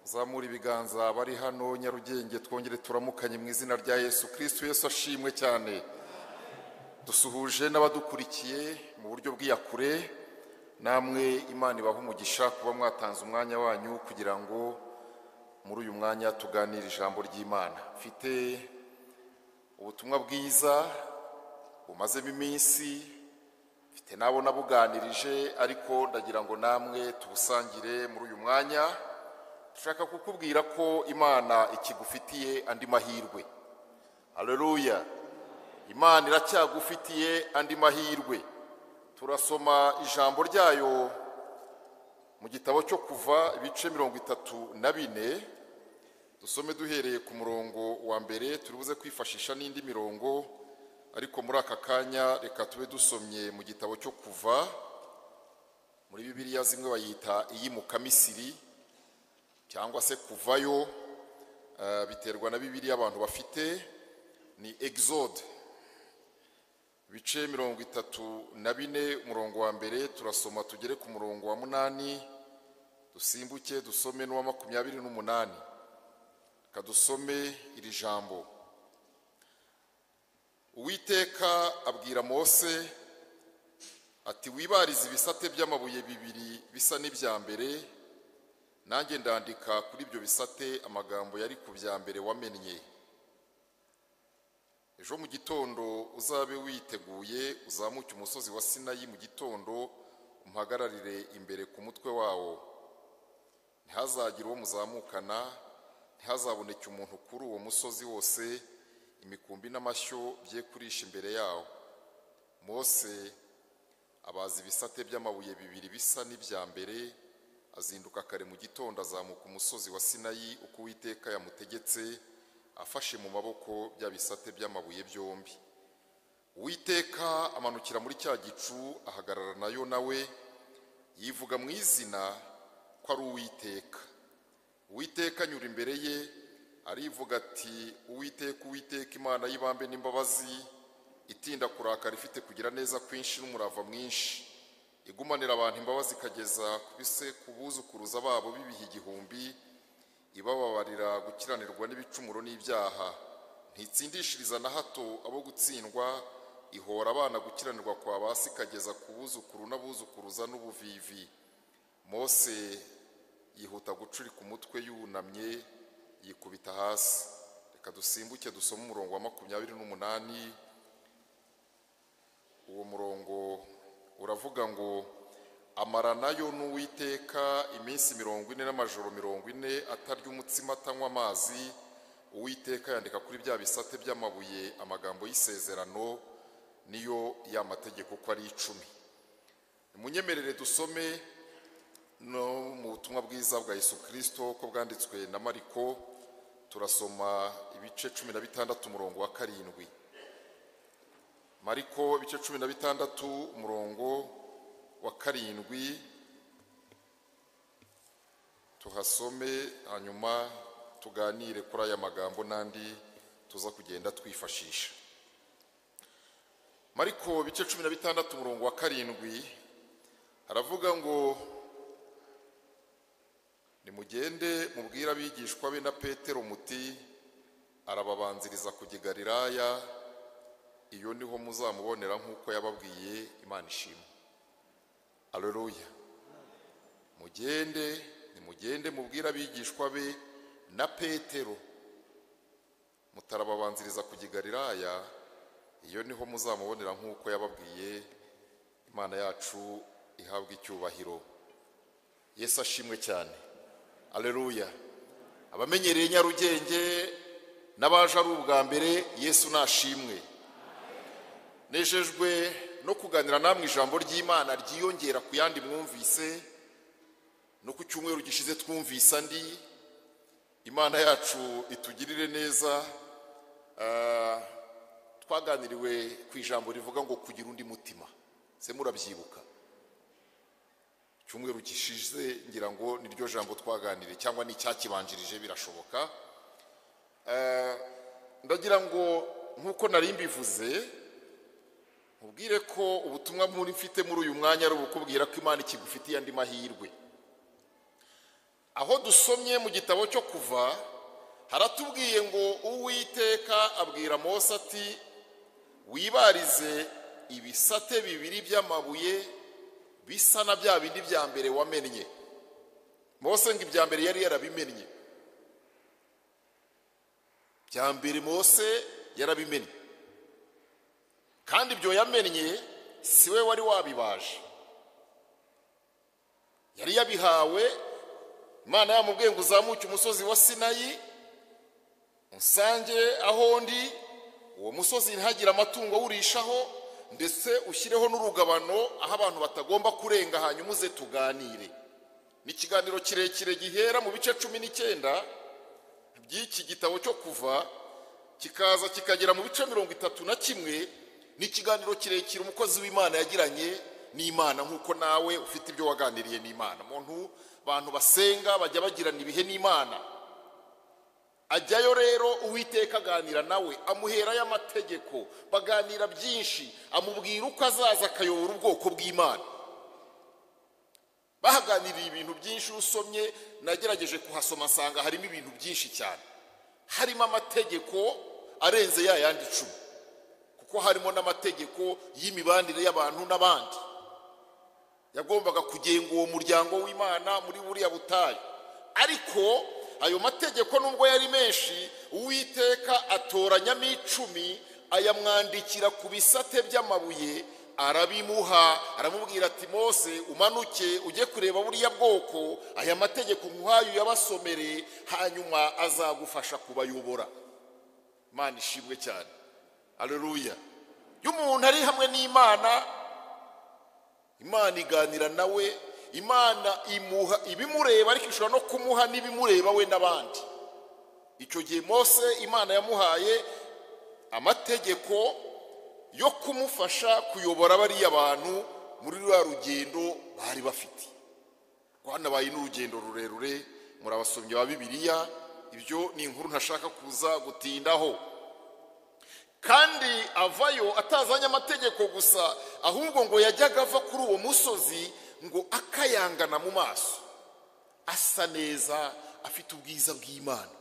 zamura ibiganza bari hano nyarugenge twongere turamukanye mu izina rya yesu kirisitu yesu ashimwe cyane dusuhuje n'abadukurikiye mu buryo bw'iyakure namwe imana ibaha umugisha kuba mwatanze umwanya wanyu kugira ngo muri uyu mwanya tuganire ijambo ry'imana mfite ubutumwa bwiza bumazemo iminsi mfite nabo nabuganirije ariko ndagira ngo namwe tubusangire muri uyu mwanya dushaka kukubwira ko imana ikigufitiye andi mahirwe hareruya imana iracyagufitiye andi mahirwe turasoma ijambo ryayo mu gitabo cyo kuva ibice mirongo itatu na bine dusome duhereye ku murongo wa mbere turi buze kwifashisha n'indi mirongo ariko muri aka kanya reka tube dusomye mu gitabo cyo kuva muri bibiriya zimwe bayita iy'imukamisiri cyangwa se kuvayo eh, biterwa na bibiriya abantu bafite ni exode ibice mirongo itatu na bine umurongo wa mbere turasoma tugere ku murongo wa munani dusimbuke dusome n'uwa makumyabiri n'umunani reka dusome iri jambo uwiteka abwira mose ati wibarize ibisate by'amabuye bibiri bisa n'ibya mbere nanjye ndandika kuri ibyo bisate amagambo yari ku bya mbere wamennye ejo mu gitondo uzabe witeguye uzamuke umusozi wa sinayi mu gitondo umpagararire imbere ku mutwe wawo ntihazagire uwo muzamukana ntihazaboneke umuntu kuri uwo musozi wose imikumbi n'amashyo bye kurisha imbere yawo mose abaza ibisate by'amabuye bibiri bisa n'ibya mbere azinduka kare mu gitondo azamuka umusozi wa sinayi uko uwiteka yamutegetse afashe mu maboko bya bisate by'amabuye byombi uwiteka amanukira muri cya gicu ahagarara nayo nawe yivuga mu izina ko ari uwiteka uwiteka anyura imbere ye arivuga ati uwiteka uwiteka imana y'ibambe n'imbabazi itinda kurakara ifite kugira neza kwinshi n'umurava mwinshi igumanira abantu imbabazi ikageza ku buzukuruza babo b'ibihe igihumbi ibababarira gukiranirwa n'ibicumuro n'ibyaha ntitsindishiriza na hato abo gutsindwa ihora abana gukiranirwa kwa basi ikageza ku buzukuru n'abuzukuruza n'ubuvivi mose yihuta gucurika umutwe yunamye yikubita hasi reka dusimbuke dusome umurongo wa makumyabiri n'umunani uwo murongo uravuga ngo amara nayo n'uwiteka iminsi mirongo ine n'amajoro mirongo ine atarya umutsima atanywa amazi uwiteka yandika kuri bya bisate by'amabuye amagambo y'isezerano niyo ya mategeko uko ari icumi munyemerere dusome no mu butumwa bwiza bwa yesu kirisito ko bwanditswe na mariko turasoma ibice cumi na bitandatu umurongo wa karindwi mariko ibice cumi na bitandatu umurongo wa karindwi tuhasome hanyuma tuganire kuri aya magambo n'andi tuza kugenda twifashisha mariko bice cumi na bitandatu umurongo wa karindwi haravuga ngo nimugende mubwire abigishwa be na petero muti arababanziriza kujya i galilaya iyo niho muzamubonera nk'uko yababwiye imana ishimwe Aleluya mugende nimugende mubwire abigishwa be na petero mutarababanziriza kujya i galilaya iyo niho muzamubonera nk'uko yababwiye imana yacu ihabwa icyubahiro yesu ashimwe cyane Aleluya abamenyereye nyarugenge n'abaje ari ubwa mbere yesu nashimwe nejejwe no kuganira namwe ijambo ry'imana ryiyongera ku yandi mwumvise no ku cyumweru gishize twumvise andi imana yacu itugirire neza ah, twaganiriwe ku ijambo rivuga ngo kugira undi mutima se murabyibuka icyumweru gishize ngira ngo niryo jambo twaganiriye cyangwa n'icyakibanjirije birashoboka Ah, ndagira ngo nk'uko nari mbivuze mubwire ko ubutumwa mfite muri uyu mwanya ari ubukubwira ko imana ikigufitiye andi mahirwe aho dusomye mu gitabo cyo kuva haratubwiye ngo uwiteka abwira mose ati wibarize ibisate bibiri by'amabuye bisa na bya bindi bya mbere wamennye mose ngo ibya mbere yari yarabimennye bya mbere mose yarabimennye kandi ibyo yamennye si we wari wabibaje yari yabihawe imana yamubwiye ngo uzamuke umusozi wa sinayi musange aho ndi uwo musozi ntihagire amatungo awurishaho ndetse ushyireho n'urugabano aho abantu batagomba kurenga hanyuma uze tuganire ni ikiganiro kirekire gihera mu bice cumi n'icyenda by'iki gitabo cyo kuva kikaza kikagera mu bice mirongo itatu na kimwe ni ikiganiro kirekire umukozi w'imana yagiranye n'imana nk'uko nawe ufite ibyo waganiriye n'imana umuntu abantu basenga bajya bagirana ibihe n'imana ajyayo rero uwiteka aganira nawe amuherayo amategeko baganira byinshi amubwira uko azaza akayobora ubwoko bw'imana bahaganiriye ibintu byinshi usomye nagerageje kuhasoma nsanga harimo ibintu byinshi cyane harimo amategeko arenze ya yandi icumi kuko harimo n'amategeko y'imibanire y'abantu n'abandi yagombaga kugenga uwo muryango w'imana muri buriya butayu ariko ayo mategeko nubwo yari menshi uwiteka atoranyamo icumi ayamwandikira ku bisate by'amabuye arabimuha aramubwira ati mose umanuke ujye kureba buriya bwoko aya mategeko nkuhaye uyabasomere hanyuma azagufasha kubayobora imana ishimwe cyane areruya iyo umuntu ari hamwe n'imana imana iganira nawe imana imuha ibimureba ariko ishobora no kumuha n'ibimureba we n'abandi icyo gihe mose imana yamuhaye amategeko yo kumufasha kuyobora bariya bantu muri ruriya rugendo bari bafite rwanabaye n'urugendo rurerure muri abasomyi ba bibiliya ibyo ni inkuru ntashaka kuza gutindaho kandi avayo atazanye amategeko gusa ahubwo ngo yajyaga ava kuri uwo musozi ngo akayangana mu maso asa neza afite ubwiza bw'imana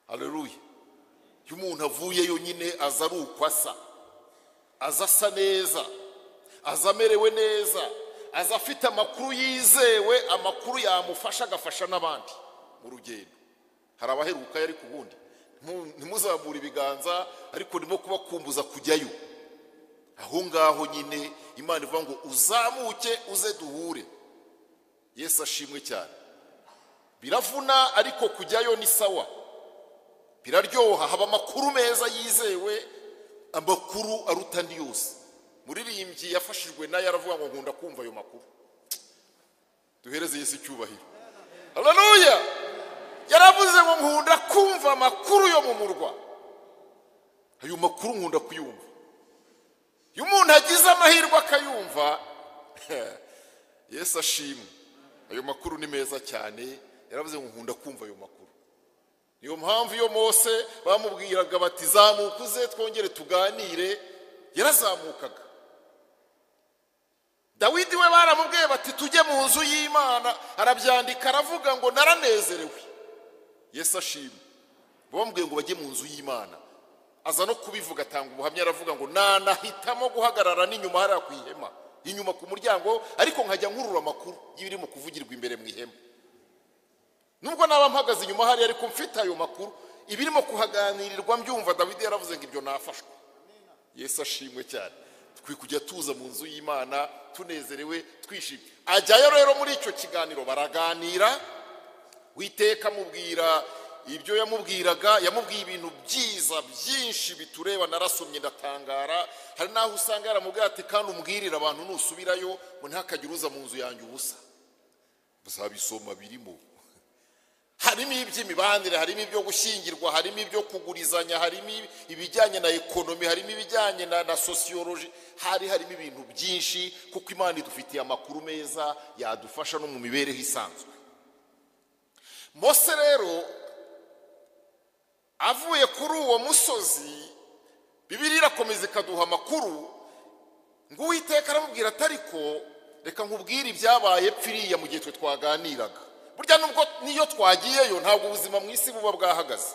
hareruye iyo umuntu avuyeyo nyine aza ari uko asa aza asa neza aza amerewe neza aza afite amakuru yizewe amakuru yamufasha agafasha n'abandi mu rugendo hari abaheruka yari ku bundi ntimuzamure ibiganza ariko nimo kuba kumbuza kujyayo aho ngaho nyine imana ivuga ngo uzamuke uze duhure yesu ashimwe cyane biravuna ariko kujyayo ni sawa biraryoha haba amakuru meza yizewe amakuru aruta andi yose muririmbyi yafashijwe nayo aravuga ngo nkunda kumva ayo makuru duhereze yesu icyubahiro hararuya yaravuze ngo nkunda kumva amakuru yo mu murwa ayo makuru nkunda kuyumva iyo umuntu agize amahirwe akayumva yesu ashimwe ayo makuru ni meza cyane yaravuze ngo nkunda kumva ayo makuru niyo mpamvu iyo mose bamubwiraga bati zamuka uze twongere tuganire yarazamukaga dawidi we baramubwiye bati tujye mu nzu y'imana arabyandika aravuga ngo naranezerewe yesu ashimwe bamubwiye ngo bajye mu nzu y'imana aza no kubivuga atanga ubuhamya aravuga ngo nanahitamo guhagarara n'inyuma hariya ku ihema inyuma ku muryango ariko nkajya nkurura amakuru y'ibiri mu kuvugirwa imbere mu ihema nubwo naba mpagaze inyuma hariya ariko mfite ayo makuru ibirimo kuhaganirirwa mbyumva David yaravuze ngo ibyo nafashwe yesu ashimwe cyane twe kujya tuza mu nzu y'imana tunezerewe twishimye ajyayo rero muri icyo kiganiro baraganira witeka amubwira ibyo yamubwiraga yamubwiye ibintu byiza byinshi bitureba narasomye ndatangara hari n'aho usanga yaramubwira ati kandi umbwirire abantu nusubirayo ngo ntakagire uza mu nzu yanjye ubusa bazabisoma birimo harimo iby'imibanire harimo ibyo gushyingirwa harimo ibyo kugurizanya harimo ibijyanye na ekonomi harimo ibijyanye na sosiyoloji hari harimo ibintu byinshi kuko imana idufitiye amakuru meza yadufasha no mu mibereho isanzwe mose rero avuye kuri uwo musozi bibiri irakomeza ikaduha amakuru ngo uwiteka aramubwira ati ariko reka nkubwire ibyabaye pfiriya mu gihe twe twaganiraga burya nubwo niyo twagiyeyo ntabwo ubuzima mu isi buba bwahagaze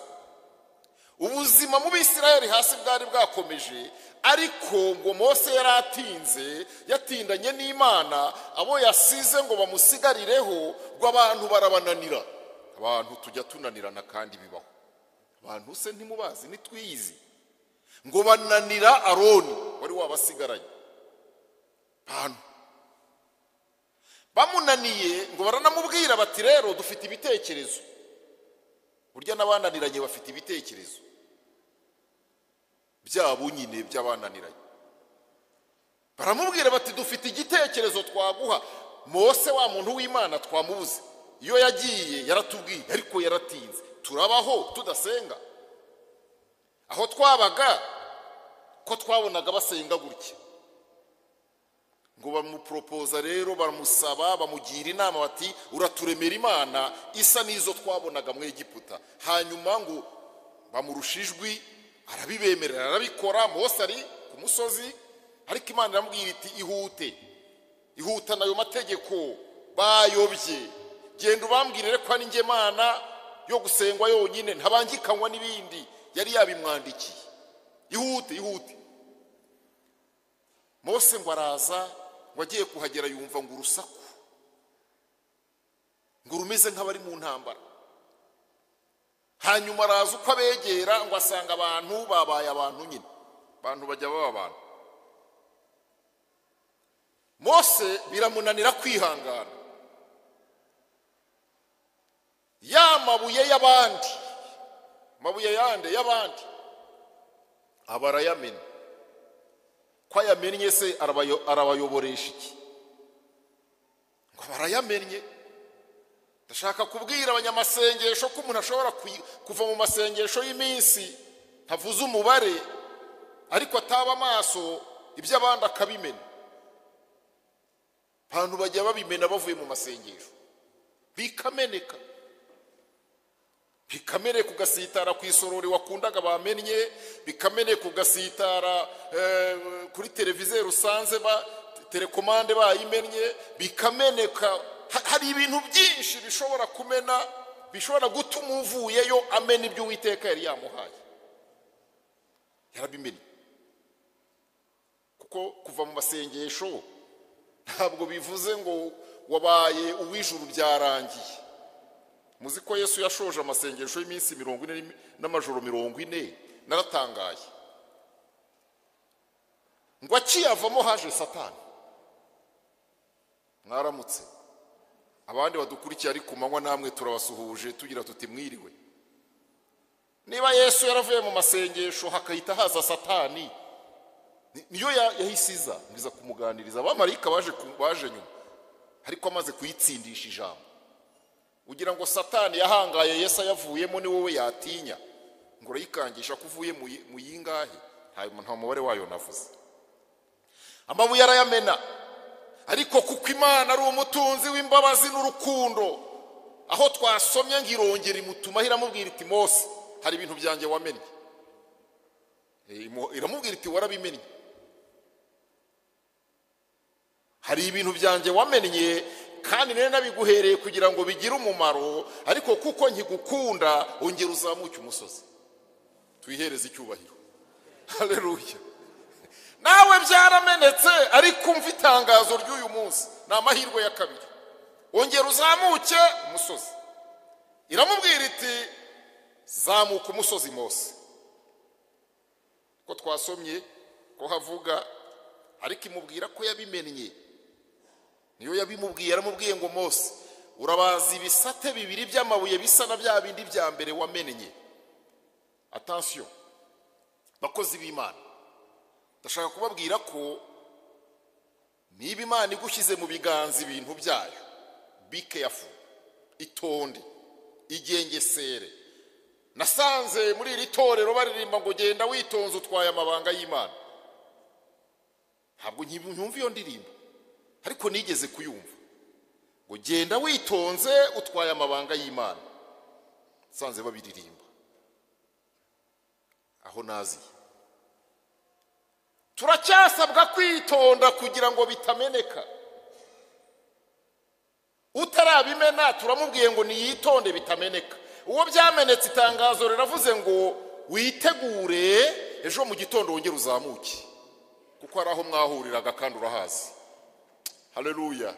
ubuzima mu bisirayeli hasi bwari bwakomeje ariko ngo mose yari atinze yatindanye n'imana abo yasize ngo bamusigarireho ngo abantu barabananira abantu tujya tunanirana kandi bibaho abantu se ntimubazi ntitwiyizi ngo bananira aroni wari wabasigaranye bantu bamunaniye ngo baranamubwira bati rero dufite ibitekerezo burya n'abananiranye bafite ibitekerezo byabo nyine by'abananiranye baramubwira bati dufite igitekerezo twaguha mose wa muntu w'imana twamubuze iyo yagiye yaratubwiye ariko yaratinze turabaho tudasenga aho twabaga ko twabonaga basenga gutya ngo bamuporopoza rero baramusaba bamugira inama bati uraturemera imana isa n'izo twabonaga mu Egiputa hanyuma ngo bamurusha ijwi arabibemerera arabikora mose ari ku musozi ariko imana iramubwira iti ihute ihutana ayo mategeko bayobye genda ubambwirire ko ari njye mana yo gusengwa yonyine ntabangikanywa n'ibindi yari yabimwandikiye ihute ihute mose ngo araza ngo agiye kuhagera yumva ngo urusaku ngo rumeze nk'abari mu ntambara hanyuma araza uko abegera ngo asanga abantu babaye abantu nyine abantu bajya baba abantu mose biramunanira kwihangana ya mabuye y'abandi mabuye yande y'abandi aba arayamena ko ayamennye se arabayoboresha iki ngo barayamennye ndashaka kubwira abanyamasengesho ko umuntu ashobora kuva mu masengesho y'iminsi ntavuze umubare ariko ataba amaso iby'abandi akabimena abantu bajya babimena bavuye mu masengesho bikameneka bikamere kugasitara ku isorori wakundaga bamennye bikamere kugasitara kuri televiziyo rusanze telekomande bayimennye bikameneka hari ibintu byinshi bishobora kumena bishobora gutuma uvuyeyo amena ibyo uwiteka yari yamuhaye yarabimennye kuko kuva mu masengesho ntabwo bivuze ngo wabaye uw'ijuru byarangiye muzi ko yesu yashoje amasengesho y'iminsi mirongo ine n'amajoro mirongo ine naratangaye ngo akiyavamo haje satani mwaramutse abandi badukurikiye ari ku manywa namwe turabasuhuje tugira tuti mwiriwe niba yesu yaravuye mu masengesho hakahita haza satani niyo yahisiza mbiza kumuganiriza abamarayika baje nyuma ariko amaze kuyitsindisha ijambo ugira ngo satani yahangaye yesu ayavuyemo ni wowe yatinya ngo urayikangisha ko uvuye mu yingahe nta mubare wayo navuze amabuye arayamena ariko kuko imana ari umutunzi w'imbabazi n'urukundo aho twasomye ngo irongera imutuma iramubwira iti mose hari ibintu byanjye wamennye iramubwira iti warabimennye hari ibintu byanjye wamennye kandi nari nabiguhereye kugira ngo bigire umumaro ariko kuko nkigukunda ongera uzamuke umusozi tuyihereze icyubahiro hareruye nawe byaramenetse ariko umva itangazo ry'uyu munsi ni amahirwe ya kabiri ongera uzamuke umusozi iramubwira iti zamuka umusozi mose ko twasomye ko havuga ariko imubwira ko yabimennye niyo yabimubwiye yaramubwiye ngo mose urabaza ibisate bibiri by'amabuye bisa na bya bindi bya mbere wamennye atansiyo bakozi b'imana ndashaka kubabwira ko niba imana igushyize mu biganza ibintu byayo bikeyafu itonde igengesere nasanze muri iri torero baririmba ngo genda witonze utwaye amabanga y'imana ntabwo nyumva iyo ndirimbo ariko nigeze kuyumva ngo genda witonze utwaye amabanga y'imana nsanze babiririmba aho naziye turacyasabwa kwitonda kugira ngo bitameneka utarabimena turamubwiye ngo niyitonde bitameneka uwo byamenetse itangazo riravuze ngo witegure ejo mu gitondo wongere uzamuke kuko hari aho mwahuriraga kandi urahazi hareruya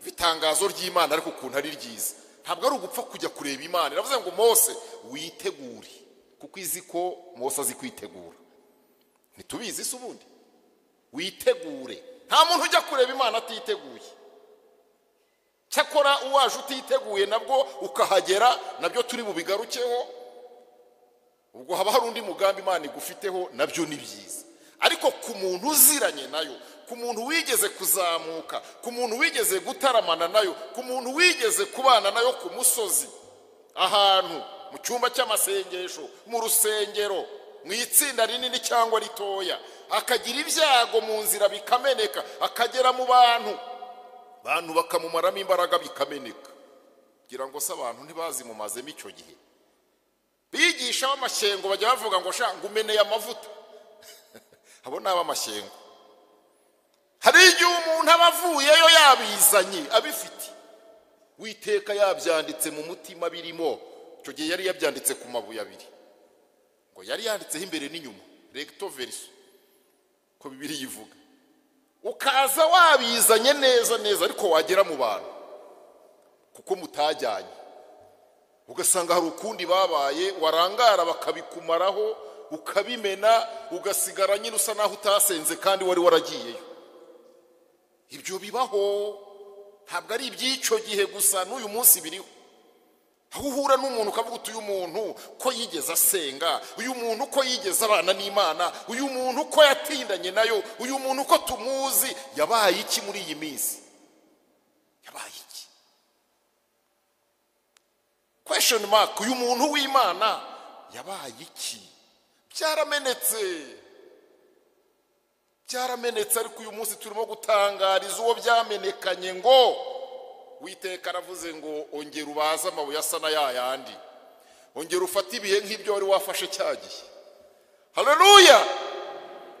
itangazo ry'imana ariko ukuntu ari ryiza ntabwo ari ugupfa kujya kureba imana iravuze ngo mose witegure kuko izi ko mose azi kwitegura ntitubizi se ubundi witegure nta muntu ujya kureba imana atiteguye cyakora uwaje utiteguye nabwo ukahagera nabyo turi bubigarukeho ubwo haba hari undi mugambi imana igufiteho nabyo ni byiza ariko ku muntu uziranye nayo ku muntu wigeze kuzamuka ku muntu wigeze gutaramana nayo ku muntu wigeze kubana nayo ku musozi ahantu mu cyumba cy'amasengesho mu rusengero mu itsinda rinini cyangwa ritoya akagira ibyago mu nzira bikameneka akagera mu bantu abantu bakamumaramo imbaraga bikameneka kugira ngo se abantu ntibazimumazemo icyo gihe bigisha ab'amashyengo bajya bavuga ngo shanga umeneye amavuta abo ni ab'amashyengo hari igihe umuntu aba avuyeyo yabizanye abifite witeka yabyanditse mu mutima birimo icyo gihe yari yabyanditse ku mabuye abiri ngo yari yanditseho imbere n'inyuma regito veriso ko bibiri yivuga ukaza wabizanye neza neza ariko wagera mu bantu kuko mutajyanye ugasanga hari ukundi babaye warangara bakabikumaraho ukabimena ugasigara nyine usa naho utasenze kandi wari waragiyeyo ibyo bibaho ntabwo ari iby'icyo gihe gusa n'uyu munsi biriho aho uhura n'umuntu ukavuga uti uyu muntu ko yigeze asenga uyu muntu ko yigeze abana n'imana uyu muntu ko yatindanye nayo uyu muntu ko tumuzi yabaye iki muri iyi minsi yabaye iki kwesheni maka uyu muntu w'imana yabaye iki byaramenetse byaramenetse ariko uyu munsi turimo gutangariza uwo byamenekanye ngo witeka aravuze ngo ongera ubaze amabuye asa na ya yandi ongera ufate ibihe nk'ibyo wari wafashe cya gihe hareruya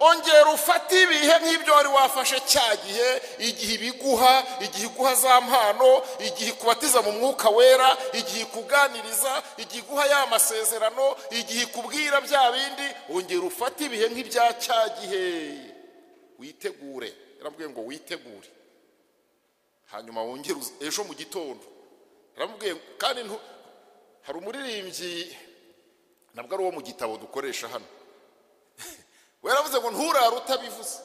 ongera ufate ibihe nk'ibyo wari wafashe cya gihe igihe ibiguha igihe iguha za mpano igihe ikubatiza mu mwuka wera igihe ikuganiriza igihe iguha ya masezerano igihe ikubwira bya bindi ongera ufate ibihe nk'ibya cya gihe witegure yarambwiye ngo witegure hanyuma wongere ejo mu gitondo aramubwiye kandi hari umuririmbyi ntabwo ari uwo mu gitabo dukoresha hano we yaravuze ngo nturare utabivuze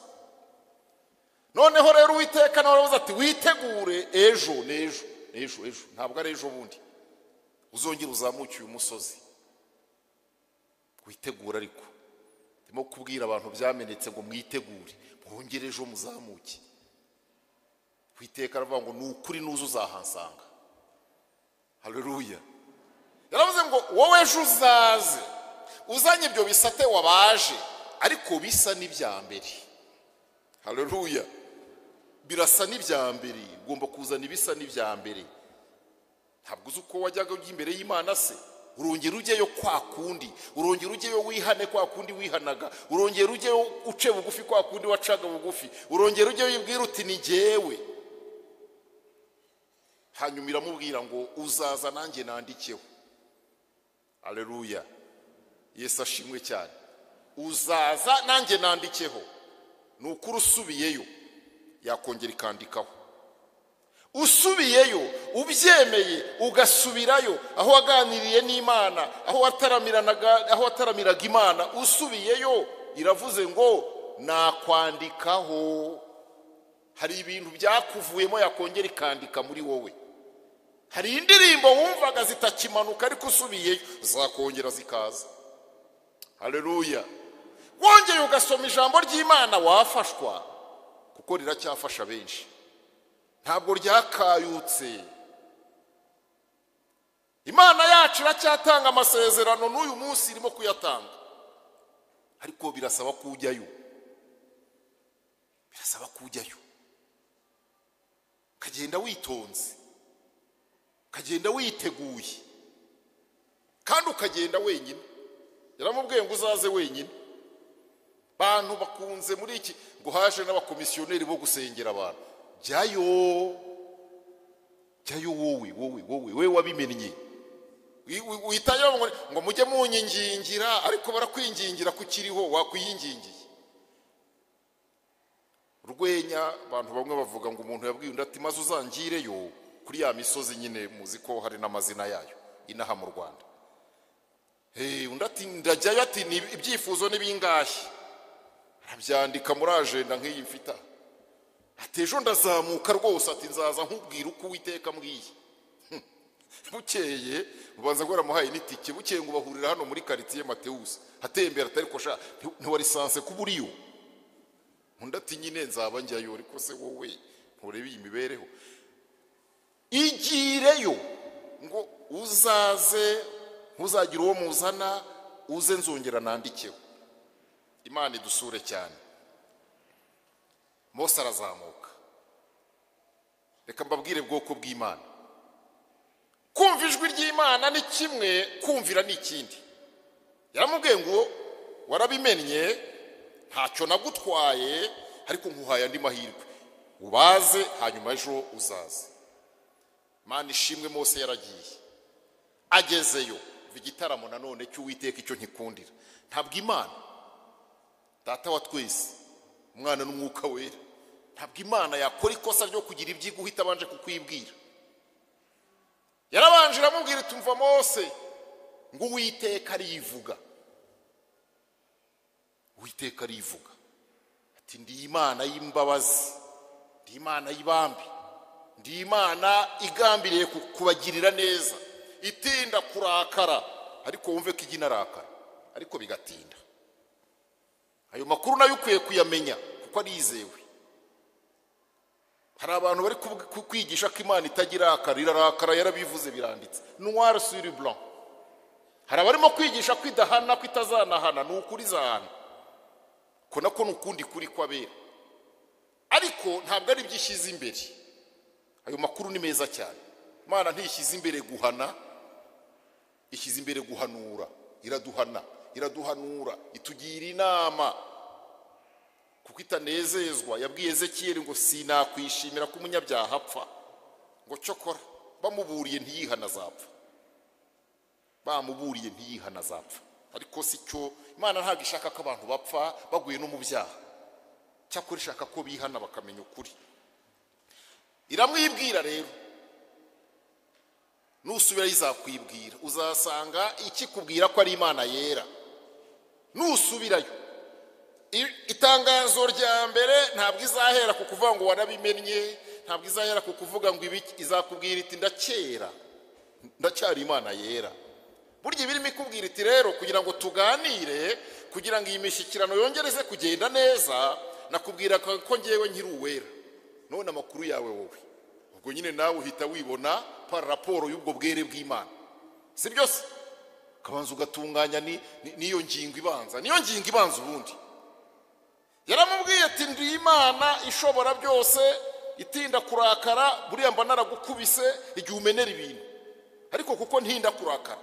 noneho rero uwiteka nawe aravuze ati witegure ejo n'ejo ejo ejo ntabwo ari ejo bundi uzongera uzamuke uyu musozi witegura ariko ndimo kubwira abantu byamenetse ngo mwitegure mwongere ejo muzamuke ku iteka aravuga ngo ni ukuri n'uzi uzahansanga hareruya yaravuze ngo wowe ejo uzaze uzanye ibyo bisate wabaje ariko bisa n'ibya mbere hareruya birasa n'ibya mbere ugomba kuzana ibisa n'ibya mbere ntabwo uzi uko wajyaga ujya imbere y'imana se urongera ujyeyo kwa kundi urongera ujyeyo wihane kwa kundi wihanaga urongera ujyeyo uce bugufi kwa kundi wacaga bugufi urongera ujyeyo wibwira uti ni jyewe hanyuma iramubwira ngo uzaza nanjye nandikeho aleluya yesu ashimwe cyane uzaza nanjye nandikeho ni ukuri usubiyeyo yakongera ikandikaho usubiyeyo ubyemeye ugasubirayo aho waganiriye n'imana aho wataramiraga imana usubiyeyo iravuze ngo nakwandikaho hari ibintu byakuvuyemo yakongera ikandika muri wowe hari indirimbo wumvaga zitakimanuka ariko usubiyeyo zakongera zikaza hareruya wongeye ugasoma ijambo ry'imana wafashwa kuko riracyafasha benshi ntabwo ryakayutse imana yacu iracyatanga amasezerano n'uyu munsi irimo kuyatanga ariko birasaba ko ujyayo birasaba ko ujyayo ukagenda witonze ukagenda witeguye kandi ukagenda wenyine yaramubwiye ngo uzaze wenyine bantu bakunze muri iki ngo haje n'abakomisiyoneri bo gusengera abantu jyayo jyayo wowe wowe wowe wowe wabimennye Wi- wi- witayo ngo- ngo mujye munyingingira ariko barakwingingira kukiriho wakwiyingingiye urwenya abantu bamwe bavuga ngo umuntu yabwiye undi ati maze uzangireyo kuri ya misozi nyine muzi ko hari n'amazina yayo inaha mu rwanda Hey, undi ati ndajyayo ati "Ni- ibyifuzo ni bingahe arabyandika muri ajenda nk'iyi mfite aha. ati ejo ndazamuka rwose ati nzaza nkubwira uko uwiteka mbwiye bukeye ubanza ngo waramuhaye n'itike bukeye ngo bahurira hano muri karitsiye matewusi atembera atari ko sha ntiwari sanse kuba uriyo undi ati nyine nzaba njyayo ariko se wowe nturebe iyi mibereho igireyo ngo uzaze ntuzagire uwo muzana uze nzongera nandikeho imana idusure cyane mose arazamuka reka mbabwire bwoko bw'imana kumva ijwi ry'imana ni kimwe kumvira ni ikindi yaramubwiye ngo warabimennye ntacyo nagutwaye ariko nkuhaye andi mahirwe ubaze hanyuma ejo uzaze imana ishimwe mose yaragiye agezeyo umva igitaramo nanone cy'uwiteka icyo nkikundira ntabwo imana data wa twese umwana n'umwuka wera ntabwo imana yakora ikosa ryo kugira ibyiga uhita abanje kukwibwira yarabanje iramubwira itumva mose ngo uwiteka arivuga uwiteka arivuga ati ndi imana y'imbabazi ndi imana y'ibambi ndi imana igambiriye ku- kubagirira neza itinda kurakara ariko wumve ko ijya inarakara ariko bigatinda ayo makuru nayo ukwiye kuyamenya kuko arizewe hari abantu bari kuvuga- ku- kwigisha ko imana itagirakara irarakara yarabivuze biranditse noir sur blanc hari abarimo kwigisha ko idahana ko itazanahana ni ukuri izahana ko nako ni ukundi kuri kw'abera ariko ntabwo ari byo ishyize imbere ayo makuru ni meza cyane imana ntishyize imbere guhana ishyize imbere guhanura iraduhana iraduhanura itugira inama kuko itanezezwa yabwiye ezekiyeli ngo sinakwishimira ko umunyabyaha apfa ngo cyokora bamuburiye ntiyihana azapfa bamuburiye ntiyihana azapfa ariko si cyo imana ntabwo ishaka ko abantu bapfa baguye no mu byaha cyakora ishaka ko bihana bakamenya ukuri iramwibwira rero nusubirayo izakwibwira uzasanga ikikubwira ko ari imana yera nusubirayo I- itangazo rya mbere ntabwo izahera ku kuvuga ngo warabimennye ntabwo izahera ku kuvuga ngo ibiki izakubwira iti ndakera ndacyari imana yera burya iba irimo ikubwira iti rero kugira ngo tuganire kugira ngo iyi mishyikirano yongereze kugenda neza nakubwira ko ko ngewe nkiri uwera none amakuru yawe wowe ubwo nyine nawe uhita wibona para raporo y'ubwo bwere bw'imana si byose ukabanza ugatunganya ni- ni- n'iyo ngingo ibanza niyo ngingo ibanza ubundi yaramubwiye ati ndi imana ishobora byose itinda kurakara buriya mba naragukubise igihe umenera ibintu ariko kuko ntinda kurakara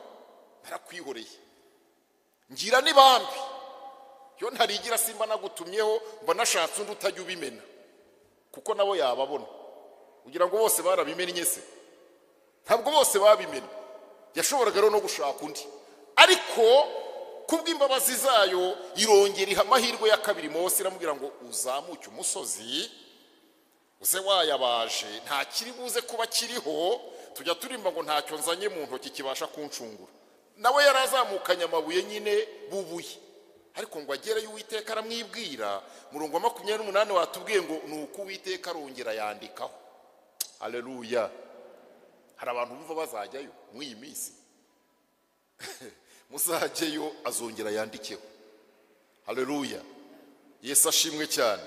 narakwihoreye ngira n'ibambi yo ntarigira simba nagutumyeho mba nashatse undi utajya ubimena kuko nabo yababona kugira ngo bose barabimennye se ntabwo bose babimenya yashoboraga rero no gushaka undi ariko kubw'imbabazi zayo irongera iha amahirwe ya kabiri mose iramubwira ngo uzamuke umusozi uze wayabaje nta kiri buze kuba kiriho tujya turimba ngo ntacyo nzanye mu ntoki kibasha kunshungura nawe yarazamukanye amabuye nyine bubuye ariko ngo agereyo uwiteka aramwibwira murongo wa makumyabiri n'umunani watubwiye ngo ni uko uwiteka arongera yandikaho hareruya hari abantu bumva bazajyayo muri iyi minsi muzajyeyo azongera yandikeho hareruya yesu ashimwe cyane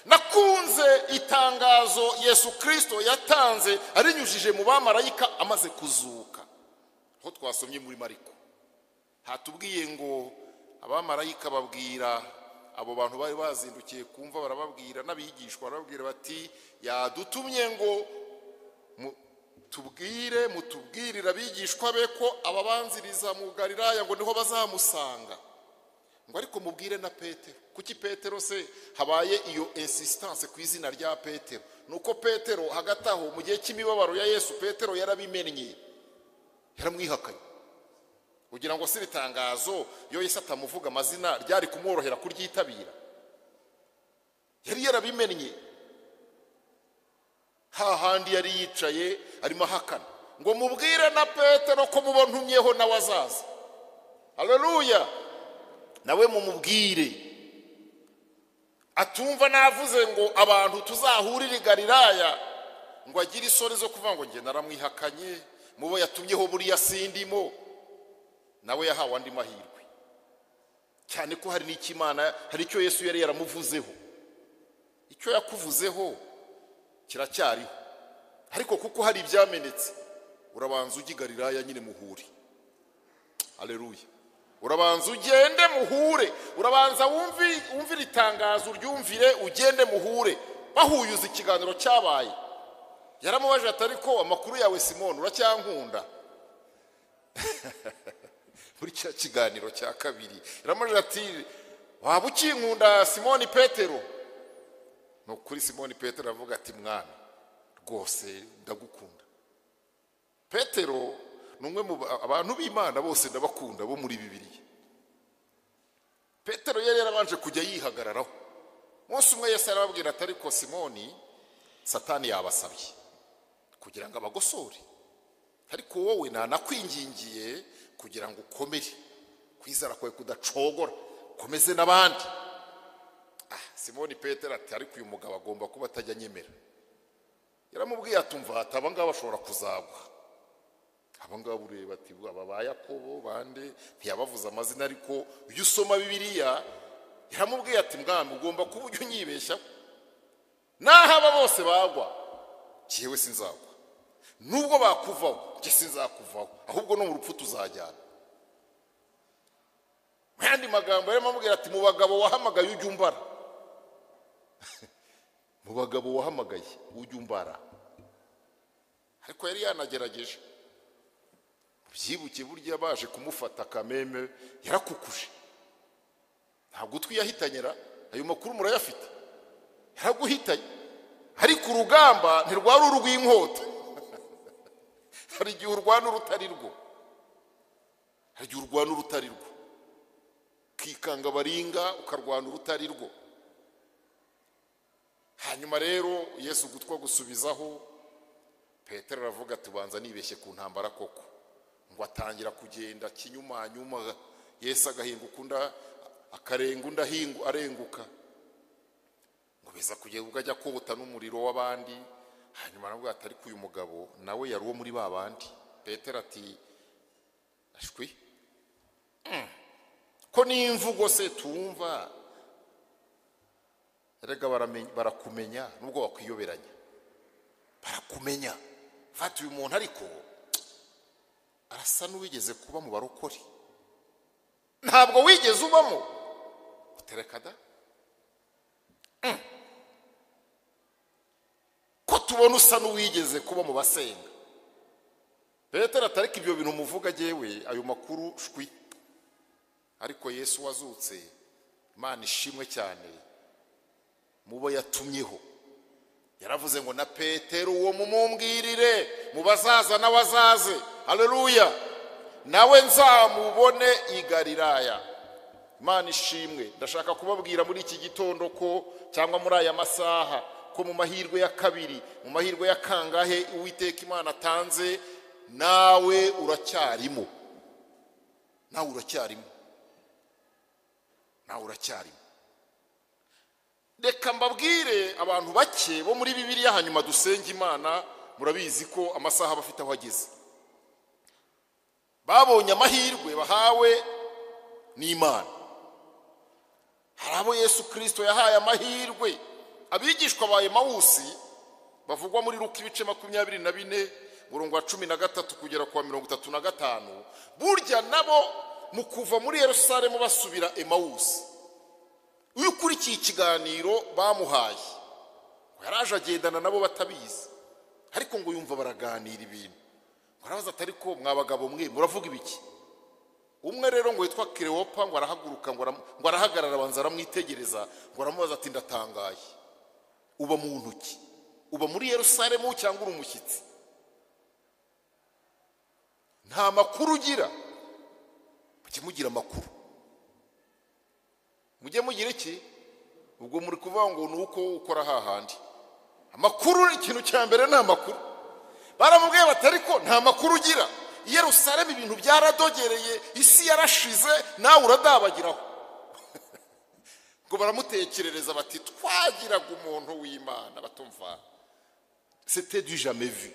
nakunze itangazo yesu kirisito yatanze arinyujije mu bamarayika amaze kuzuka aho twasomye muri mariko hatubwiye ngo abamarayika babwira abo bantu bari bazindukiye kumva barababwira n'abigishwa barababwira bati yadutumye ngo mu- tubwire mutubwirire abigishwa be ko ababanziriza mu galilaya ngo niho bazamusanga ngo ariko mubwire na petero kuki petero se habaye iyo insistance ku izina rya petero ni uko petero hagati aho mu gihe cy'imibabaro ya yesu petero yarabimennye yaramwihakanye kugira ngo si ibitangazo iyo Yesu atamuvuga amazina ryari kumworohera kuryitabira yari yarabimennye hahandi yari yicaye arimo ahakana ngo mubwire na petero ko muba ntumyeho nawe azaza hareruya nawe mumubwire atumva navuze ngo abantu tuzahurire i Galilaya ngo agire isoni zo kuvuga ngo njye naramwihakanye mubo yatumyeho buriya sindimo nawe yahawe andi mahirwe cyane ko hari n'ikimana hari icyo yesu yari yaramuvuzeho icyo yakuvuzeho kiracyariho ariko kuko hari ibyamenetse urabanza ujye i Galilaya nyine muhure hareruye urabanza ugende muhure urabanza wumvire itangazo uryumvire ugende muhure bahuyuza ikiganiro cyabaye yaramubaje ati ariko amakuru yawe simone uracyankunda muri cya kiganiro cya kabiri yaramubaje ati waba ukinkunda simone petero ni ukuri simone petero aravuga ati mwana rwose ndagukunda petero ni umwe mu abantu b'imana bose ndabakunda bo muri bibiriya petero yari yarabanje kujya yihagararaho umunsi umwe yose arababwira ati ariko simoni satani yabasabye kugira ngo abagosore ariko wowe nanakwingingiye kugira ngo ukomere kwizera kwawe kudacogora ukomeze n'abandi ah simoni petero ati ariko uyu mugabo agomba kuba atajya anyemera yaramubwiye atumva hati aba ngaba bashobora kuzagwa aba ngaba ureba ati aba ba yakobo bande ntiyabavuze amazina ariko iyo usoma bibiriya yaramubwiye ati mwana ugomba kuba ujya unyibeshya naho aba bose bagwa yewe sinzagwa nubwo bakuvaho njye sinzakuvaho ahubwo no mu rupfu tuzajyana mu yandi magambo yarimo amubwira ati mu bagabo wahamagaye ujya umbara mu bagabo wahamagaye ujya umbara ariko yari yanagerageje byibuke burya baje kumufata kameme yarakukuje nta gutwi yahitanyera ayo makuru murayafite yaraguhitanye ariko urugamba ntirwari urw'inkota hari igihe urwana urutari rwo hari igihe urwana urutari rwo ukikanga baringa ukarwana urutari rwo hanyuma rero yesu gutwa gusubizaho petero aravuga tubanza nibeshye ku ntambara koko ngo atangira kugenda kinyumanyuma yesu agahinguka unda akarenga undi arenguka ngo biza kugenda ubwo ajya kota n'umuriro w'abandi hanyuma nabwo atari uyu mugabo nawe yari uwo muri ba bandi petero ati ashwi ko n'imvugo se tumva rega barakumenya nubwo wakwiyoberanya barakumenya fata uyu muntu ariko arasa n'uwigeze kuba mu barokore ntabwo wigeze ubamo utereka da ko tubona usa n'uwigeze kuba mu basenga petero atareka ibyo bintu umuvuga agewe ayo makuru shwi ariko yesu wazutse imana ishimwe cyane mu bo yatumyeho yaravuze ngo na petero uwo mumumbwirire mu bazaza n'abazaze hareruya nawe nzamubone i Galilaya imana ishimwe ndashaka kubabwira muri iki gitondo ko cyangwa muri aya masaha ko mu mahirwe ya kabiri mu mahirwe ya kangahe uwiteka imana atanze nawe uracyarimo nawe uracyarimo nawe uracyarimo reka mbabwire abantu bake bo muri bibiriya hanyuma dusenge imana murabizi ko amasaha aba afite aho ageze babonye amahirwe bahawe n'imana hari abo yesu kirisito yahaye amahirwe abigishwa ba mawusi bavugwa muri ruka ibice makumyabiri na bine murongo wa cumi na gatatu kugera ku wa mirongo itatu na gatanu burya nabo mu kuva muri Yerusalemu basubira emawusi iyo ukurikiye ikiganiro bamuhaye ngo yaraje agendana nabo batabizi ariko ngo yumva baraganira ibintu murabaza atari ko mwabagabo mwe muravuga ibiki umwe rero ngo witwa kirewopa ngo arahaguruka ngo arahagarara abanza aramwitegereza ngo aramubaza ati ndatangaye uba mu ntoki uba muri yerusalemu cyangwa uri umushyitsi nta makuru ugira mujye mugira amakuru mujye mugira iki ubwo muri kuvuga ngo ni uko ukora hahandi amakuru ni ikintu cya mbere ni amakuru baramubwiye batari ko nta makuru ugira i Yerusalemu ibintu byaradogereye isi yarashize nawe uradabagiraho ngo baramutekerereza bati twagiraga umuntu w'imana batumva sete du jamais vu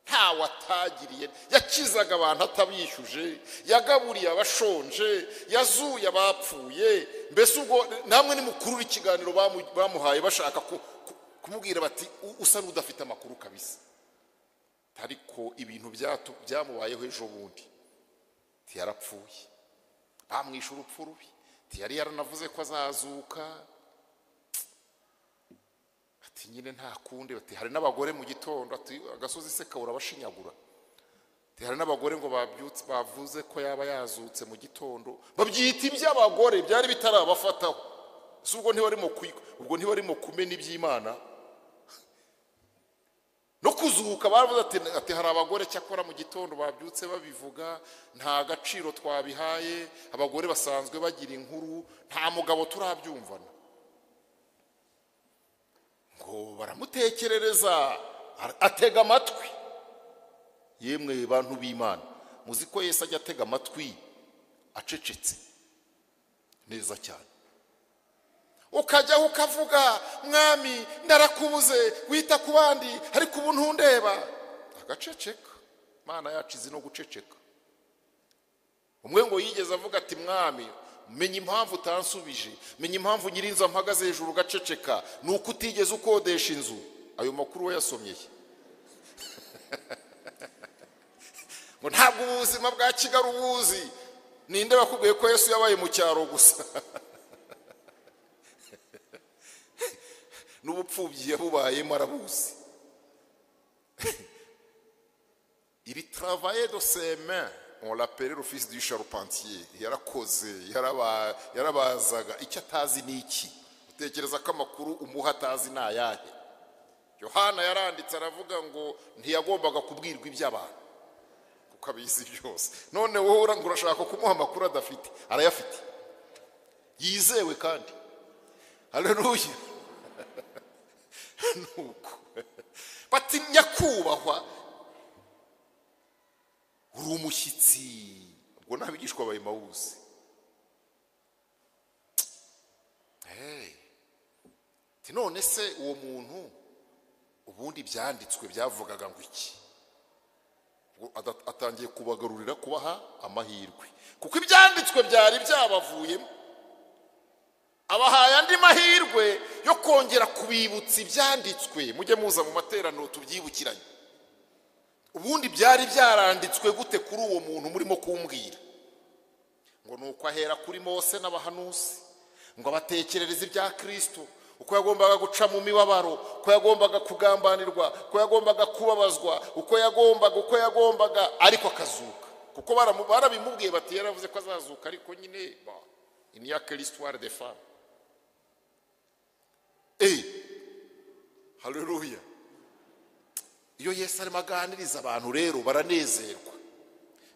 ntawe atagiriye yakizaga abantu atabishyuje yagaburiye abashonje yazuye abapfuye mbese ubwo namwe ni mukuru ikiganiro bamuhaye bashaka kumubwira bati usa n'udafite amakuru kabisa ariko ibintu byamubayeho ejo bundi ntiyarapfuye bamwishe urupfu rubi ntiyari yaranavuze ko azazuka ati nyine nta kundi bati hari n'abagore mu gitondo ati agasozi se kabura abashinyagura hari n'abagore ngo babyutse bavuze ko yaba yazutse mu gitondo babyita iby'abagore byari bitarabafataho si ubwo ntibarimo ubwo ntibarimo kumena iby'imana no kuzuhuka baravuze ati hari abagore cyakora mu gitondo babyutse babivuga nta gaciro twabihaye abagore basanzwe bagira inkuru nta mugabo turabyumvana ngo baramutekerereza atega amatwi yemwe bantu b'imana muzi ko yesi ajya atega amatwi acecetse neza cyane ukajyaho ukavuga mwami ndarakubuze wita ku bandi ariko ubu ntundeba agaceceka imana yacu izi no guceceka umwe ngo yigeze avuga ati mwami menya impamvu utansubije menya impamvu nyirinzu mpagaze hejuru ugaceceka ni uko utigeze ukodesha inzu ayo makuru we yasomyeye ngo ntabwo ubuzima bwa kigali ubuzi ninde bakubwiye ko yesu yabaye mu cyaro gusa n'ubupfubyi yabubayemo arabuzi iri travaye de seme on l'appelait l'office du charpentier yarakoze yarabazaga icyo atazi ni iki utekereza ko amakuru umuha atazi ni ayahe yohana yaranditse aravuga ngo ntiyagombaga kubwirwa iby'abantu kuko abizi byose none wowe urashaka kumuha amakuru adafite arayafite yizewe kandi hareruye nuko bati nyakubahwa uri umushyitsi ubwo ntabigishwa abaye mawuzi none se uwo muntu ubundi byanditswe byavugaga ngo iki atangiye kubagarurira kubaha amahirwe kuko ibyanditswe byari byabavuyemo abahaye andi mahirwe yo kongera kubibutsa ibyanditswe mujye muza mu materaniro tubyibukiranye ubundi byari byaranditswe gute kuri uwo muntu murimo kumbwira ngo ni uko ahera kuri mose n'abahanuzi ngo abatekerereze ibya kirisito uko yagombaga guca mu mibabaro uko yagombaga kugambanirwa uko yagombaga kubabazwa uko yagombaga uko yagombaga ariko akazuka kuko barabimubwiye bati yaravuze ko azazuka ariko nyine il n'y a que l'histoire des femmes. Eh, haleluya iyo yesu arimo aganiriza abantu rero baranezerwa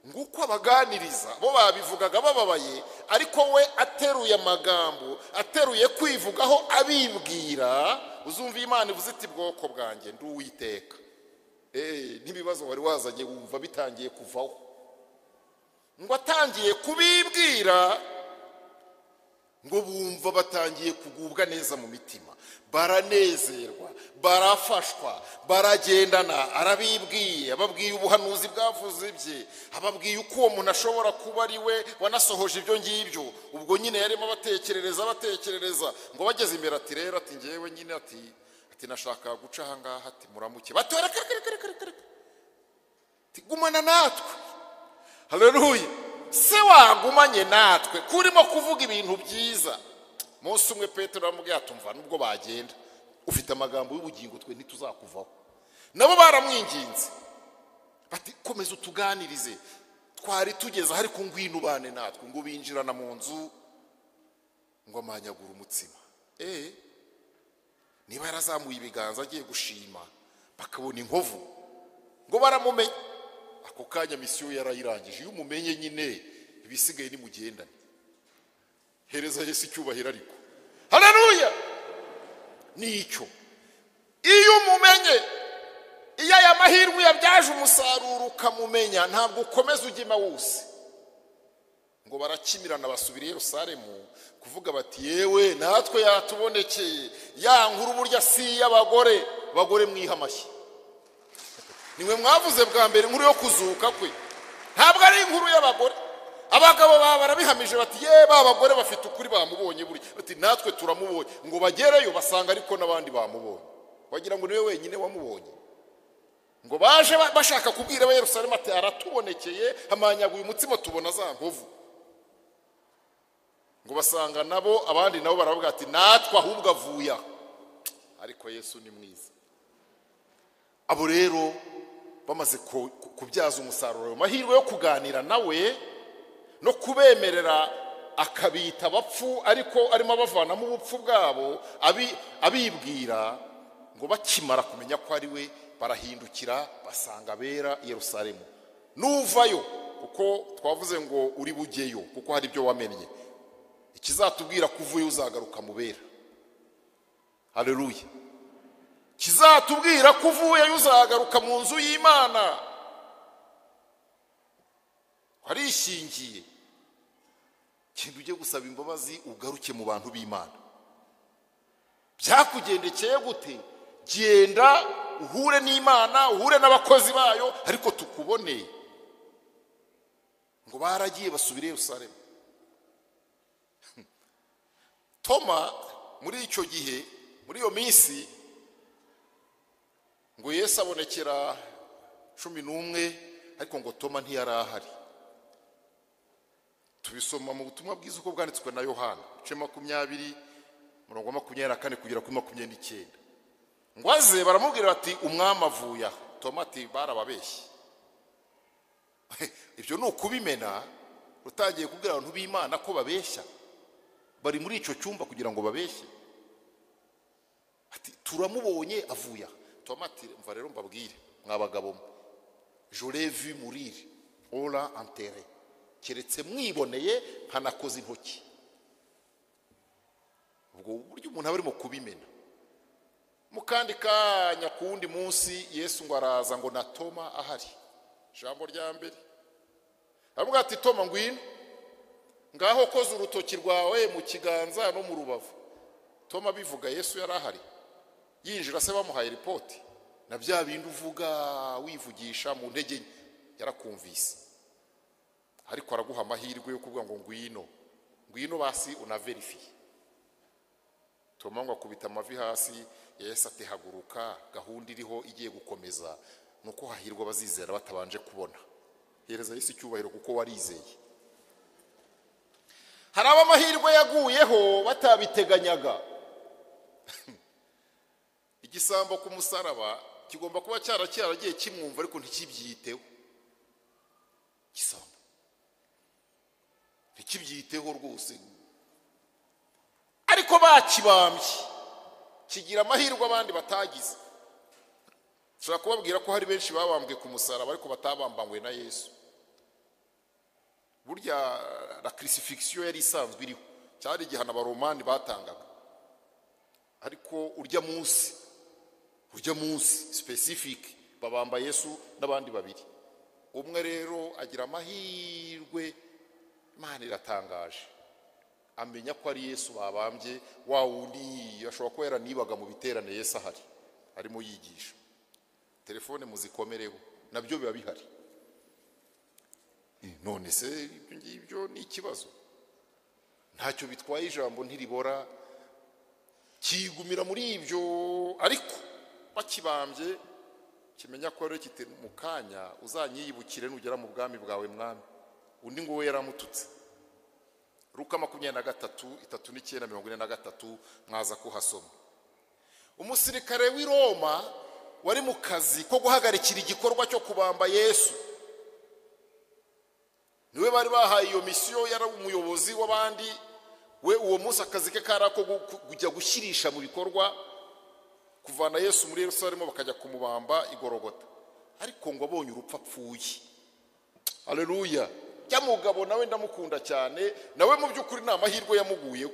nguko abaganiriza bo babivugaga bababaye ariko we ateruye amagambo ateruye kwivugaho abibwira uzumva imana ivuze iti bwoko bwanjye ndi uwiteka n'ibibazo wari wazanye wumva bitangiye kuvaho ngo atangiye kubibwira ngo bumva batangiye kugubwa neza mu mitima baranezerwa barafashwa baragendana arabibwiye ababwiye ubuhanuzi bwavuze bye ababwiye uko uwo muntu ashobora kuba ari we wanasohoje ibyo ngibyo ubwo nyine yarimo abatekerereza abatekerereza ngo bageze imbere ati rero ati ngewe nyine ati ati nashaka guca ahangaha ati muramuke batora gumana natwe hareruye se wagumanye natwe kurimo kuvuga ibintu byiza munsi umwe petero aramubwira tumva nubwo bagenda ufite amagambo y'ubugingo twe ntituzakuvaho nabo baramwinginze bati komeza utuganirize twari tugeze ariko ngwino ubane natwe ngo binjirana mu nzu ngo amanyagure umutsima eee niba yarazamuye ibiganza agiye gushima bakabona inkovu ngo baramumenye ako kanya misiyo yarayirangije iyo umumenye nyine ibisigaye nimugendane hereza Yesu icyubahiro ariko hararuya nicyo iyo umumenye iyo aya mahirwe yabyaje umusaruro ukamumenya ntabwo ukomeza ujyema wose ngo barakimirana basubira i Yerusalemu kuvuga bati yewe natwe yatubonekeye ya nkuru burya si iy'abagore bagore mwiha amashyi niwe mwavuze bwa mbere inkuru yo kuzuka kwe ntabwo ari inkuru y'abagore abagabo baba barabihamije bati ye ba bagore bafite ukuri bamubonye buri bati natwe turamubonye ngo bagereyo basanga ariko n'abandi bamubonye wagira ngo niwe wenyine wamubonye ngo baje ba- bashaka kubwira abayerusalemu ati aratubonekeye hamanyaguye umutsima tubona za nkovu ngo basanga nabo abandi nabo baravuga ati natwe ahubwo avuye aho ariko yesu ni mwiza abo rero bamaze ku- ku- kubyaza umusaruro ayo mahirwe yo kuganira nawe no kubemerera akabita abapfu ariko arimo abavanamo ubupfu bwabo abi- abibwira ngo bakimara kumenya ko ari we barahindukira basanga abera i yerusalemu nuvayo kuko twavuze ngo uri bugeyo kuko hari ibyo wamennye ikizatubwira ko uvuye uzagaruka mu bera hareruye kizatubwira ko uvuye uzagaruka mu nzu y'imana warishingiye kintu ujye gusaba imbabazi ugaruke mu bantu b'imana byakugendekeye gute genda uhure n'imana uhure n'abakozi bayo ariko tukuboneye ngo baragiye basubire i Yerusalemu toma muri icyo gihe muri iyo minsi ngo Yesu abonekera cumi n'umwe ariko ngo toma ntiyari ahari tubisoma mu butumwa bwiza uko bwanditswe na yohana ibice makumyabiri umurongo wa makumyabiri na kane kugera kuri makumyabiri n'icyenda ngo aze baramubwira bati umwami avuye aha toma ati barababeshye ibyo ni ukubimena utangiye kubwira abantu b'imana ko babeshya bari muri icyo cyumba kugira ngo babeshye ati turamubonye avuye aha tomati mva rero mbabwire mwabagabo mwe jorevi murire ora antere keretse mwiboneye nkanakoze intoki ubwo buryo umuntu aba arimo kubimena mu kandi kanya ku wundi munsi yesu ngo araza ngo na toma ahari ijambo rya mbere aravuga ati toma ngwino ngaho koza urutoki rwawe mu kiganza no mu rubavu toma bivuga yesu yari ahari yinjira se bamuhaye ripoti na bya bindi uvuga wivugisha mu ntege nke yarakumvise ariko araguha amahirwe yo kuvuga ngo ngwino ngwino basi unaverifiye toma ngo akubita amavi hasi yahise atehaguruka gahunda iriho igiye gukomeza ni uko hahirwa abazizera batabanje kubona hereza yesu icyubahiro kuko warizeye hari abo amahirwe yaguyeho batabiteganyaga igisambo ku musaraba kigomba kuba cyaragiye kimwumva ariko ntikibyiteho igisambo ntikibyiteho rwose ariko bakibambye kigira amahirwe abandi batagize ushobora kubabwira ko hari benshi babambwe ku musaraba ariko batabambanywe na yesu burya la kirisifigisiyo yari isanzwe iriho cyari igihano abaromani batangaga ariko urya munsi urya munsi sipesifike babamba yesu n'abandi babiri umwe rero agira amahirwe imana iratangaje amenya ko ari yesu babambye wa wundi ashobora kuba yaranibaga mu biterane yesu ahari arimo yigisha telefone muzikomereho nabyo biba bihari Eh, none se ibyo ngibyo ni ikibazo ntacyo bitwaye ijambo ntiribora kigumira muri ibyo ariko bakibambye kimenya ko rero kiti mu kanya uzanyiyibukire nugera mu bwami bwawe mwami undi ngo we yaramututse ruka makumyabiri na gatatu itatu n'icyenda mirongo ine na gatatu mwaza kuhasoma umusirikare w'i roma wari mu kazi ko guhagarikira igikorwa cyo kubamba yesu niwe bari bahaye iyo misiyo yari umuyobozi w'abandi we uwo munsi akazi ke kari ako gu- gu- kujya gushyirisha mu bikorwa kuvana yesu muri yerusalemu bakajya kumubamba igorogota ariko ngo abonye urupfu apfuye hareruya ya mugabo nawe ndamukunda cyane nawe mu by'ukuri ni amahirwe yamuguyeho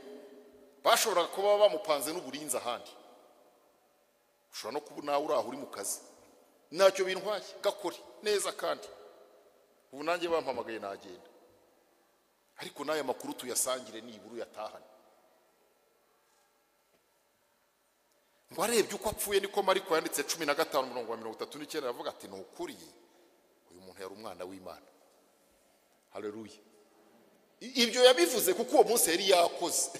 bashoboraga kuba bamupanze n'uburinzi ahandi ushobora no kuba nawe uri aho uri mu kazi ntacyo bintwaye gakore neza kandi ubu nanjye bampamagaye nagenda ariko n'aya makuru tuyasangire nibura uyatahane ngo arebye uko apfuye niko mariko yanditse cumi na gatanu mirongo mirongo itatu n'icyenda aravuga ati ni ukuri uyu muntu yari umwana w'imana hareruye ibyo yabivuze kuko uwo munsi yari yakoze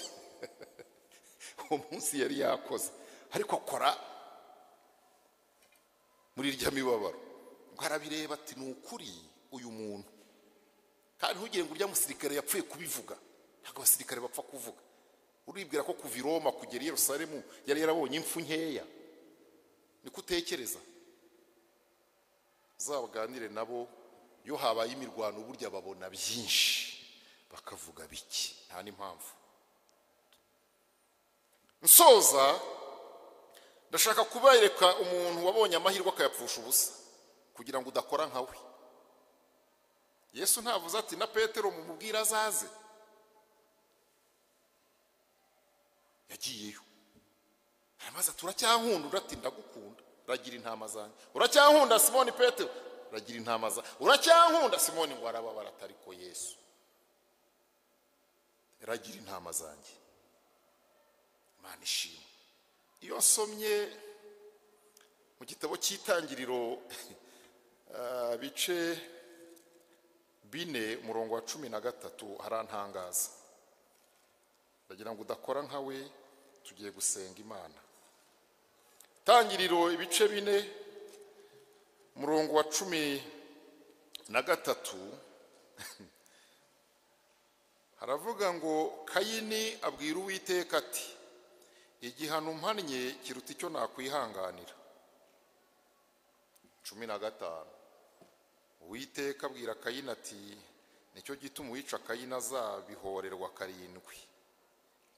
uwo munsi yari yakoze ariko akora muri irya mibabaro ngo arabireba ati ni ukuri uyu muntu kandi ntugire ngo urya musirikare yapfuye kubivuga ntabwo abasirikare bapfa kuvuga uribwira ko kuva i Roma kugera i Yerusalemu yari yarabonye impfu nkeya niko utekereza uzabaganire nabo iyo habaye imirwano burya babona byinshi bakavuga biki nta n'impamvu nsoza ndashaka kubereka umuntu wabonye amahirwe akayapfusha ubusa kugira ngo udakora nka we yesu ntavuze ati na petero mumubwire azaze yagiyeyo aramaze ati uracyankunda urati ndagukunda uragira intama zanjye uracyankunda simoni petero uragira intama za uracyankunda simoni ngo arababara atariko yesu iragira intama zanjye imana ishima iyo nsomye mu gitabo cy'itangiriro bice bine umurongo wa cumi na gatatu harantangaza ndagira ngo udakora nkawe tugiye gusenga imana itangiriro ibice bine murongo wa cumi na gatatu haravuga ngo kayini abwira uwiteka ati igihano mpannye kiruta icyo nakwihanganira cumi na gatanu uwiteka abwira kayini ati nicyo gituma uwica kayini azabihorerwa karindwi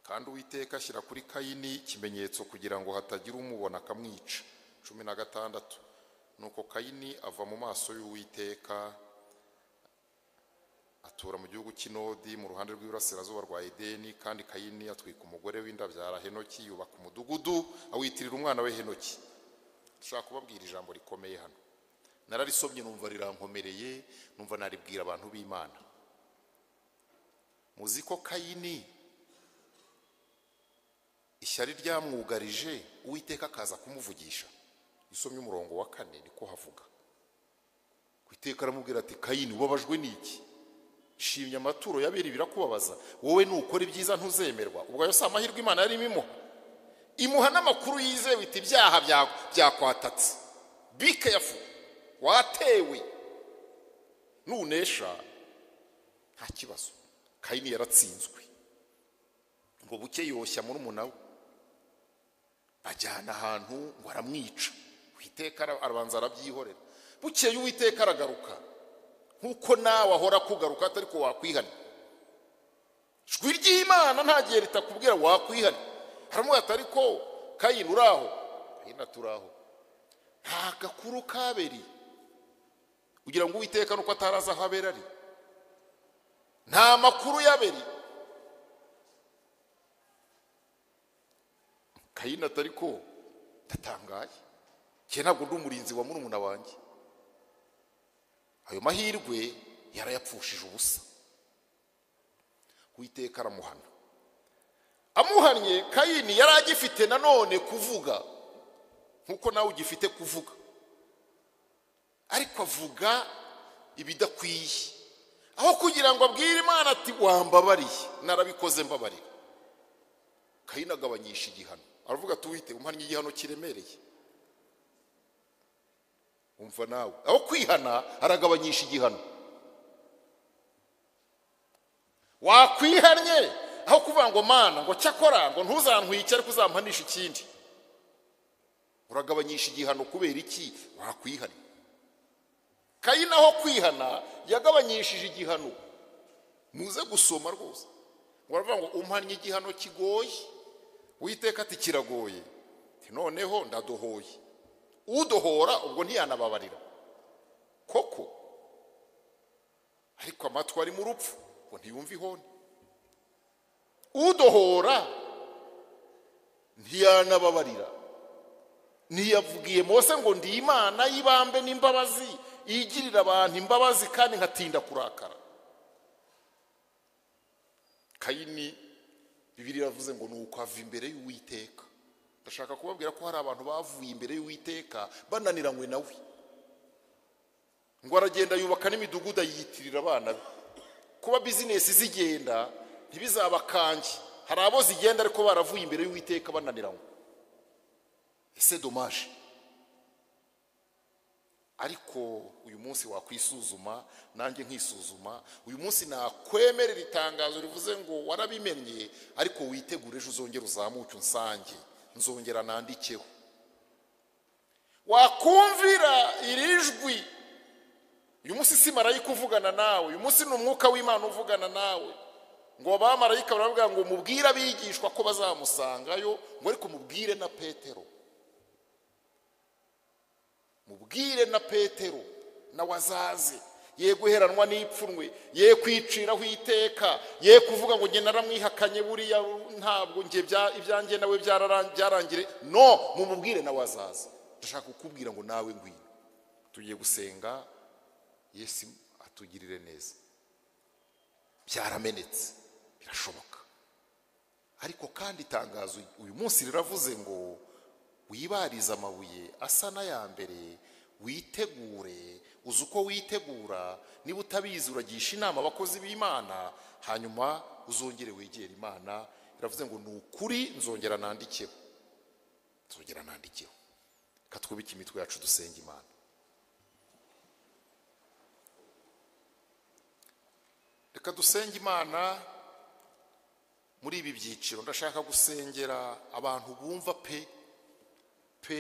kandi uwiteka ashyira kuri kayini ikimenyetso kugira ngo hatagira umubona akamwica cumi na gatandatu nuko kayini ava mu maso y'uwiteka atura mu gihugu cy'inodi mu ruhande rw'iburasirazuba rwa edeni kandi kayini atwika umugore w'indabyara henoki yubaka umudugudu awitirira umwana we henoki dushobora kubabwira ijambo rikomeye hano nararisomye numva rirankomereye numva naribwira abantu b'imana muzi ko kayini ishyari ryamwugarije uwiteka akaza kumuvugisha isomye umurongo wa kane niko havuga ku iteka aramubwira ati kayini ubabajwe n'iki shimye amaturo yabera birakubabaza wowe nukora ibyiza ntuzemerwa ubwo ayo si amahirwe imana yarimo imuha imuha n'amakuru yizewe iti ibyaha byakwatatse be careful watewe nunesha nta kibazo kayini yaratsinzwe ngo buke yoshya murumuna we bajyana ahantu ngo aramwica uwiteka arabanza arabyihorera bukeye uwiteka aragaruka nk'uko nawe ahora kugaruka atari ko wakwihana ijwi ry'imana nta gihe ritakubwira wakwihana haramubwira ati ariko kayini uraho kayini aturaho nta gakuru kaberi kugira ngo uwiteka nuko ataraza aho abera ari nta makuru yaberi kayini atari ko ndatangaye njye ntabwo ndi umurinzi wa murumuna wanjye ayo mahirwe yarayapfushije ubusa witeka aramuhana amuhannye kayini yari agifite nanone kuvuga nkuko nawe ugifite kuvuga ariko avuga ibidakwiye aho kugira ngo abwire imana ati wambabariye narabikoze mbabarira kayini agabanyisha igihano aravuga ati wite umhannye igihano kiremereye umva nawe aho kwihana aragabanyisha igihano wakwihannye aho kuvuga ngo mana ngo cyakora ngo ntuzantwike ariko uzampanisha ikindi uragabanyisha igihano kubera iki wakwihannye kayina aho kwihana yagabanyishije igihano muze gusoma rwose ngo baravuga ngo umhannye igihano kigoye witeka ati kiragoye noneho ndadohoye udohora ubwo ntiyanababarira koko ariko amatwi ari mu rupfu ngo ntiyumve ihoni udohora ntiyanababarira ntiyavugiye mose ngo ndi imana y'ibambe n'imbabazi igirira abantu imbabazi kandi nkatinda kurakara kayini bibiri iravuze ngo ni uko ava imbere y'uwiteka ndashaka kubabwira ko hari abantu bavuye imbere y'uwiteka bananiranywe nawe ngo aragenda yubaka n'imidugudu ayiyitirira abana be kuba bizinesi zigenda ntibizabakange hari abo zigenda ariko baravuye imbere y'uwiteka bananiranywe ese domaje ariko uyu munsi wakwisuzuma nanjye nkisuzuma uyu munsi nakwemerera itangazo rivuze ngo warabimenye ariko witegure ejo uzongera uzamuke unsange nzongera nandikeho wakumvira iri jwi uyu munsi si marayika uvugana nawe uyu munsi ni umwuka w'imana uvugana nawe ngo abamarayika baravuga ngo mubwire abigishwa ko bazamusangayo ngo ariko mubwire na petero mubwire na petero nawe azaze ye guheranwa n'ipfunwe ye kwiciraho iteka ye kuvuga ngo njye naramwihakanye buriya ntabwo njye ibyanjye nawe byarangire no mumubwire nawe azaza ndashaka kukubwira ngo nawe ngwino tugiye gusenga yesu atugirire neza byaramenetse birashoboka ariko kandi itangazo uyu munsi riravuze ngo wibarize amabuye asa n'aya mbere witegure uzi uko witegura niba utabizi uragisha inama abakozi b'imana hanyuma uzongere wegere imana biravuze ngo ni ukuri nzongera nandikeho nzongera nandikeho katwubike imitwe yacu dusenge imana reka dusenge imana muri ibi byiciro ndashaka gusengera abantu bumva pe pe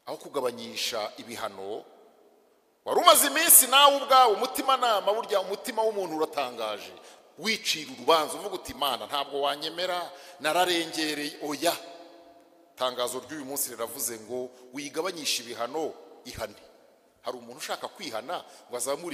aho kugabanyisha ibihano wari umaze iminsi nawe ubwawe umutimanama burya umutima w'umuntu uratangaje wicira urubanza uvuga uti imana ntabwo wanyemera nararengereye oya itangazo ry'uyu munsi riravuze ngo wigabanyishe ibihano ihane hari umuntu ushaka kwihana ngo azamure